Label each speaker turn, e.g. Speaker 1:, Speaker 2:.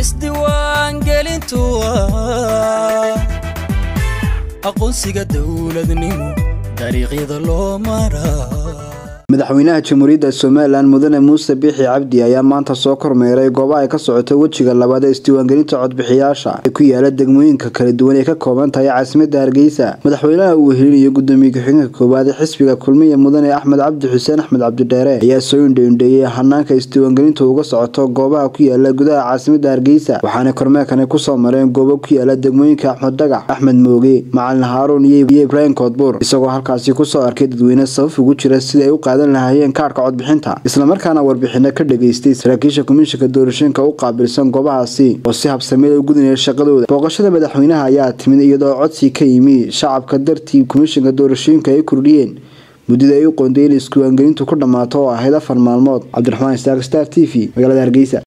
Speaker 1: isdiiwaangelintu waa aqoonsiga dowladnimo dariiqyada loo maraa
Speaker 2: madaxweynaha jamhuuriyadda somalilan mudane muuse biixi cabdi ayaa maanta soo kormeeray goobaha ay ka socoto wejiga labaad ee isdiiwaangelinta codbixiyaasha ee ku yaala degmooyinka kala duwan ee ka kooban tahay caasimadda hargeysa madaxweynaha uu helinayo gudoomiye ku-xigeenka koowaad ee xisbiga kulmiya mudane axmed cabdi xuseen axmed cabdidheere ayaa soo indhaindheeyey hanaanka isdiiwaangelintu uga socoto goobaha ku yaala gudaha caasimadda hargeysa waxaana kormeerkani kusoo mareen goobo ku yaala degmooyinka axmed dhagax axmed mooge macalin haaruun iyo ibraahim koodbuur isagoo halkaasi kusoo arkay dadweyne sabab ugu jira sida ay u qaadan lahayeen kaarhka codbixinta islamarkaana warbixino ka dhageystay saraakiisha komishinka doorashooyinka u qaabilsan goobahaasi oo si habsameed u gudinaya shaqadooda booqashada madaxweynaha ayaa timid iyadoo codsi ka yimi shacabka dartii komishinka doorashooyinka ay kordhiyeen muddada ay u qoondayeen isdiiwaangelintu ku dhammaato oo ahayd afar maalmood cabdiraxmaan istaar star t v magaalada hargeysa